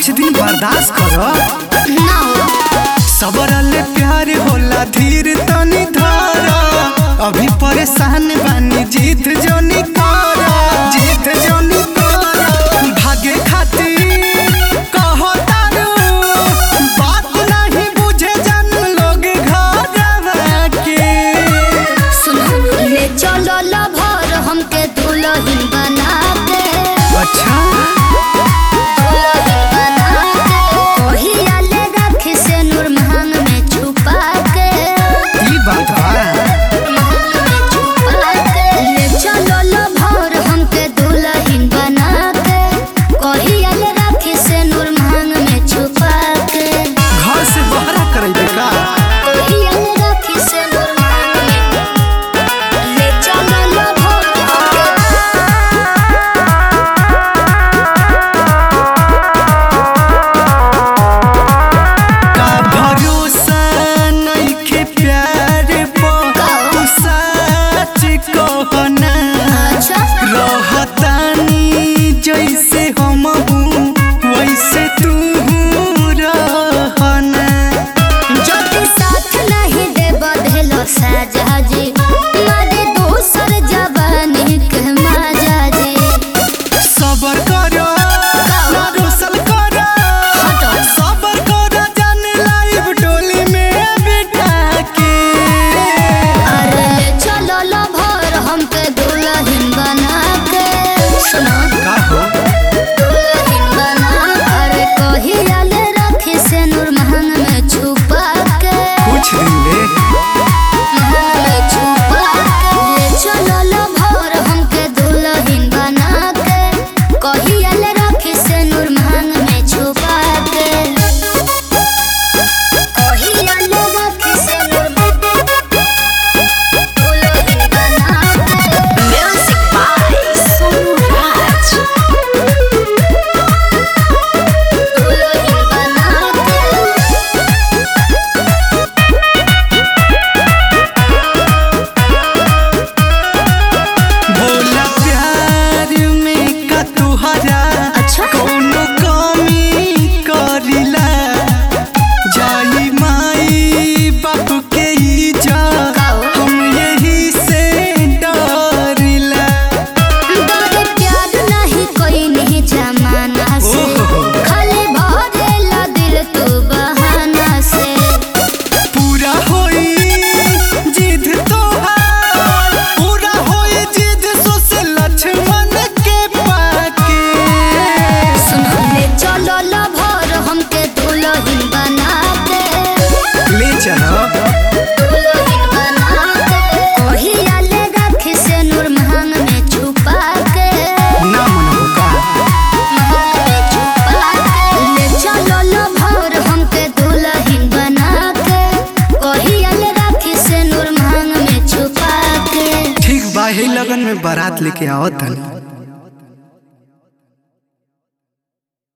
कुछ दिन बर्दाश्त करो ना हो सबरले प्यार होला धीर तनी धारा अभी परेशान बानी जीत जोनी करा जीत जोनी करा भागे खातिर कहो तारू बात नहीं बुझे जन लोग घरवा के सुनो ले चलो लभर हमके दुल्हन बना दे अच्छा दुल्हन बना दे ओहिया ले रख से नूर महंग में छुपा के ई बात बा महंग में छुपा के ले चलो लभर हमके दुल्हन बना दे ओहिया ले रख से नूर महंग में छुपा के घर से बहरा करैबे का ओहिया ले रख से नूर महंग में ले चलो लभर हमके का भरोसा नइखे प्यार पर तू सच कहना अच्छा रहतानी जैसे हम हूँ वैसे तू रहना जति साथ नहीं दे बधेलो साजा जी मारे दोसर जवानी के माजा जी सबर करो ना रोसल करो हटो। सबर करो जान लाइव डोली में बिठा के अरे चलो लो भर हमके दुल्हन बना के सुनो का हो दुल्हन बना अरे कहिया ले रखी से नूर महंग में छुपा के कुछ दिन ले महंग में छुपा के ले चलो लो भर हमके दुल्हन बना के कहिया ले रखी से नूर महंग में छुपा के कहिया ले रखी से नूर दुल्हन बना के म्यूजिक बाय सुराज दुल्हन बना के भोला प्यार में का तुहरा अच्छा। कोनो कमी करिला जाई माई बाप के इज्जत काओ? हम यही से डरिला बड़े प्यार नहीं कोई नहीं जमाना से ओहो। खाली भरेला दिल तू बहाना से पूरा होई जिद तोहार पूरा होई जिद सो से लक्ष्मण के पाके सुन ले चलो लो भर हमके दुल्हन बना दे ले चलो दुल्हन बना दे ओहिया ले रख से नूर महंग में छुपा के ना मन होगा महंग में छुपा के ले चलो लो भर हमके दुल्हन बना के ओहिया ले रख से नूर महंग में छुपा के ठीक बा ही लगन में बारात लेके आओ तनी